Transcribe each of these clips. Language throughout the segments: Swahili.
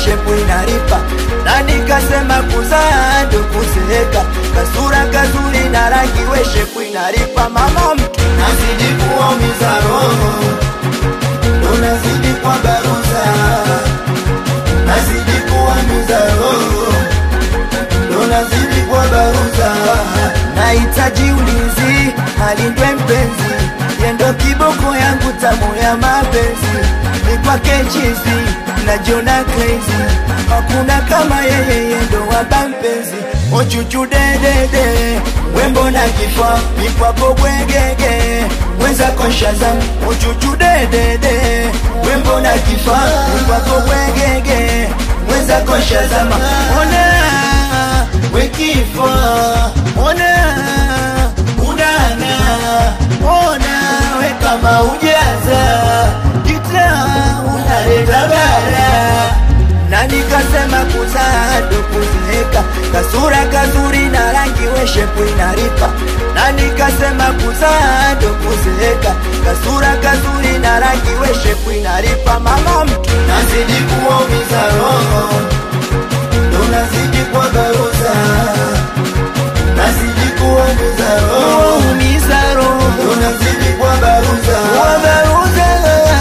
shepu inaripa na nikasema kuzaa ndo kuzeeka kasura kazuri na rangi we shepu inaripa mama mtu nazidi kuumiza roho ndo nazidi kwa baruza nazidi kuumiza roho ndo nazidi kwa baruza nahitaji ulinzi alindwe mpenzi yendo kiboko yangu tamu ya mapenzi ni kwake chizi najiona crazy hakuna kama yeye yendo waba mpenzi ochuchu dedede wembo na kifaa mikwapo bwegege weza konshaza ochuchu dedede wembo na kifaa mikwapo bwegege weza konshazama ona wekifa ona unana ona we kama ujaza kita unaleta bara na nikasema kuzaa ndo kuzeeka kasura kazuri na rangi we shepu inaripa na nikasema kuzaa ndo kuzeeka kasura kazuri na rangi we shepu inaripa mama mtu nazidi kuumiza roho ndo nazidi kwa baruza nazidi kuumiza roho umiza roho ndo nazidi kwa baruza kwa baruza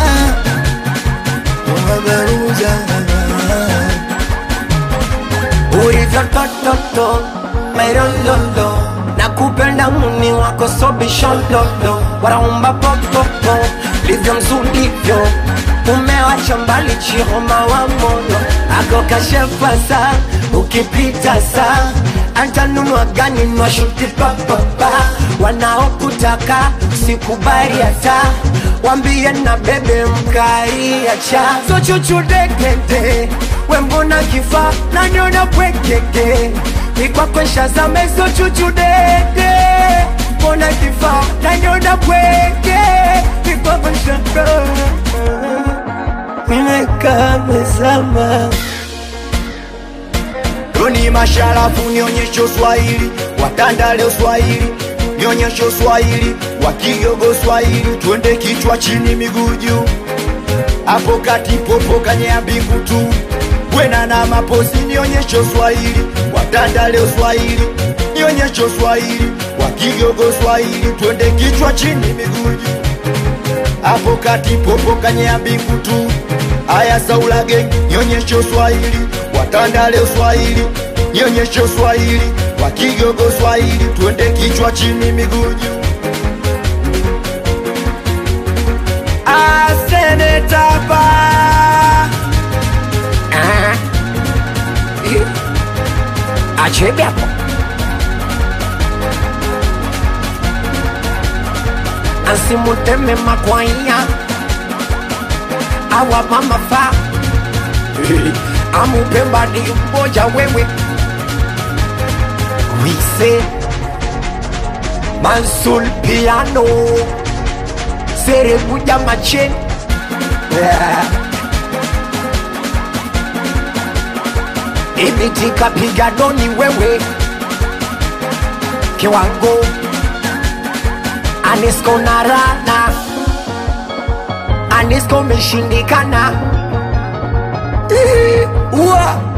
kwa baruza ulivyo tototo mairololo na kupenda muni wako sobishololo waraumba popopo livyo mzulivyo umewacha mbali chihoma wa moyo ako kashefasa ukipita saa antanunua gani nwashuti papapa wanaokutaka sikubali hata wambie na bebe mkariacha sochuchudekete wembona kifa nanyona pwekeke ikwakwesha zameso chuchudede mbona kifa nanyona pweke ikwakwesha nimekamezama Doni masharafu nionyeshe Swahili, watandale Swahili, nionyeshe Swahili, wakigogo Swahili, twende kichwa chini miguu juu, hapo kati popo kanyea mbingu tu, wena na mapozi, nionyeshe Swahili, watandale Swahili, nionyeshe Swahili, wakigogo Swahili, twende kichwa chini miguu juu hapo kati popo kanyea mbingu tu aya saulage nionyeshe Swahili watandale Swahili nionyeshe Swahili wakigogo Swahili twende kichwa chini miguu juu asenetapa achebe hapo asimuteme makwanya awa mama fa amupembadi mmoja wewe wise mansul piano serebuja machen imitika piganoni wewe kiwango Anisco na rana Anisco meshindikana Eh, Ua